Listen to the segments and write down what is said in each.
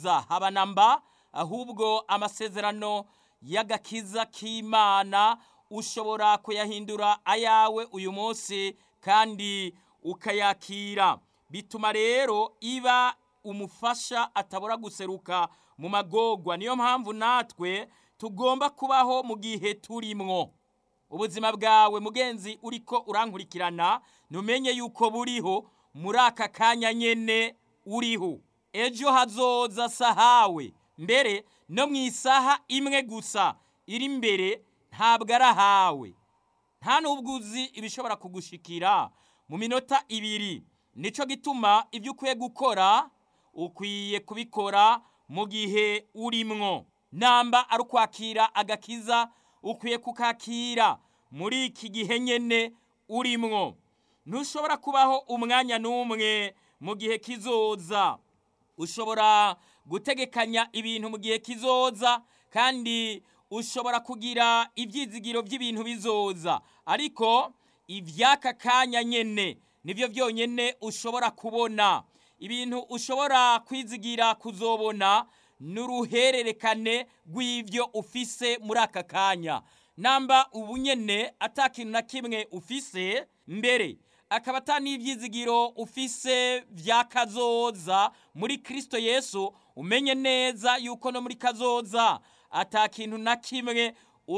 kazoza haba na mba ahubwo amasezerano y'agakiza k'imana ushobora kuyahindura ayawe uyu munsi kandi ukayakira bituma rero iba umufasha atabura guseruka mu magogwa niyo mpamvu natwe tugomba kubaho mu gihe turimwo ubuzima bwawe mugenzi uriko urankurikirana ntumenye yuko buriho muri aka kanya nyene uriho ejo hazoza sahawe mbere no mu isaha imwe gusa iri imbere ntabwo ari ahawe nta n'ubwo uzi ibishobora kugushikira mu minota ibiri nicyo gituma ibyo ukwiye gukora ukwiye kubikora mu gihe urimwo namba ari ukwakira agakiza ukwiye kukakira muri iki gihe nyine urimwo ntushobora kubaho umwanya n'umwe mu gihe kizoza ushobora gutegekanya ibintu mu gihe kizoza kandi ushobora kugira ibyizigiro by'ibintu bizoza ariko iby'aka kanya nyine nibyo byonyine ushobora kubona ibintu ushobora kwizigira kuzobona n'uruhererekane rw'ibyo ufise muri aka kanya namba ubu nyine atakintu na kimwe ufise mbere akaba ata n'ibyizigiro ufise bya kazoza muri kirisito yesu umenye neza yuko no muri kazoza atakintu na kimwe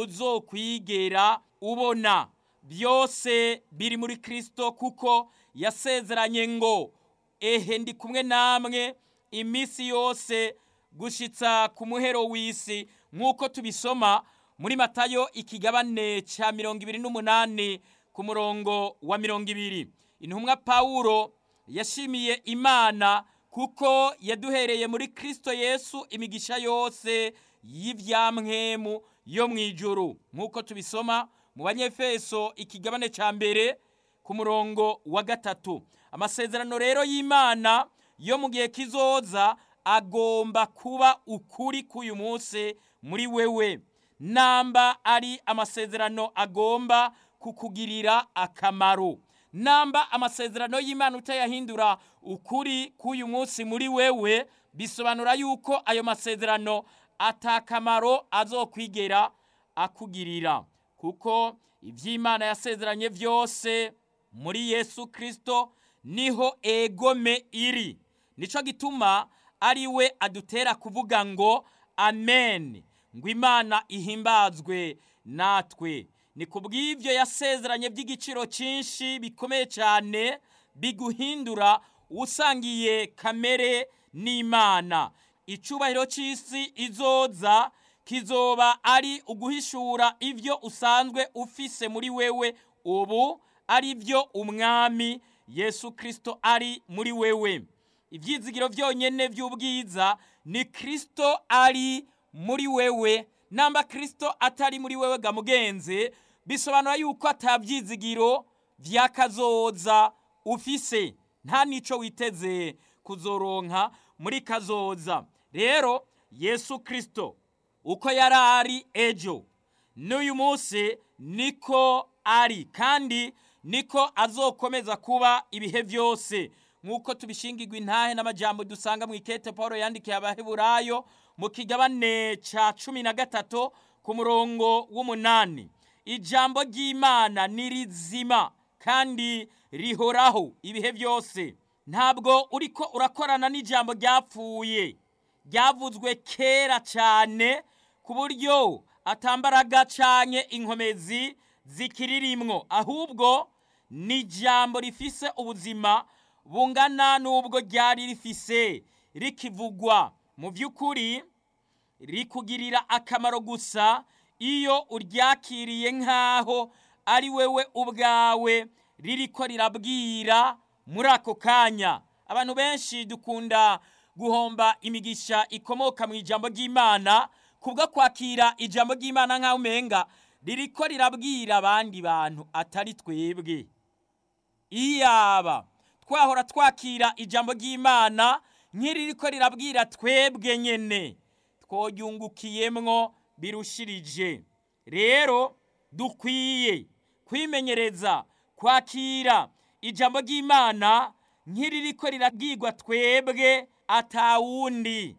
uzokwigera ubona byose biri muri kirisito kuko yasezeranye ngo ehe ndi kumwe namwe iminsi yose gushitsa ku muhero w'isi nk'uko tubisoma muri matayo ikigabane cya mirongo ibiri n'umunani ku murongo wa mirongo ibiri intumwa pawulo yashimiye imana kuko yaduhereye muri kirisito yesu imigisha yose y'ibyamwemu yo mu ijuru nk'uko tubisoma mu banyefeso ikigabane cya mbere ku murongo wa gatatu amasezerano rero y'imana yo mu gihe kizoza agomba kuba ukuri k'uyu munsi muri wewe namba ari amasezerano agomba kukugirira akamaro namba amasezerano y'imana utayahindura ukuri k'uyu munsi muri wewe bisobanura yuko ayo masezerano atakamaro azokwigera akugirira kuko iby'imana yasezeranye byose muri yesu kirisito niho egome iri nicyo gituma ari we adutera kuvuga ngo amen ngo imana ihimbazwe natwe ni ku bw'ibyo yasezeranye by'igiciro cyinshi bikomeye cyane biguhindura usangiye kamere n'imana icyubahiro cy'isi izoza kizoba ari uguhishura ibyo usanzwe ufise muri wewe ubu ari byo umwami yesu kirisito ari muri wewe ibyizigiro byonyine by'ubwiza ni kirisito ari muri wewe namba kirisito atari muri wewe ga mugenzi bisobanura yuko atabyizigiro by'akazoza ufise nta n'icyo witeze kuzoronka muri kazoza rero yesu kirisito uko yari ari ejo n'uyu munsi niko ari kandi niko azokomeza kuba ibihe byose nk'uko tubishingirwa intahe n'amajyambere dusanga mu ikete paul yandikiye abaheburayo mu kigabane cya cumi na gatatu ku murongo w'umunani ijambo ry'imana ni rizima kandi rihoraho ibihe byose ntabwo uriko urakorana n'ijambo ryapfuye ryavuzwe kera cyane ku buryo atambaraga cyane inkomezi zikiririmwo ahubwo ni ijambo rifise ubuzima bungana n'ubwo ryari rifise rikivugwa mu by'ukuri rikugirira akamaro gusa iyo uryakiriye nk'aho ari wewe ubwawe ririko rirabwira muri ako kanya abantu benshi dukunda guhomba imigisha ikomoka mu ijambo ry'imana kubwo kwakira ijambo ry'imana nk'aho umenga ririko rirabwira abandi bantu atari twebwe iyaba twahora twakira ijambo ry'imana nk'iririko rirabwira twebwe nyene twoyungukiyemwo birushirije rero dukwiye kwimenyereza kwakira ijambo ry'imana nk'iririko rirabwirwa twebwe atawundi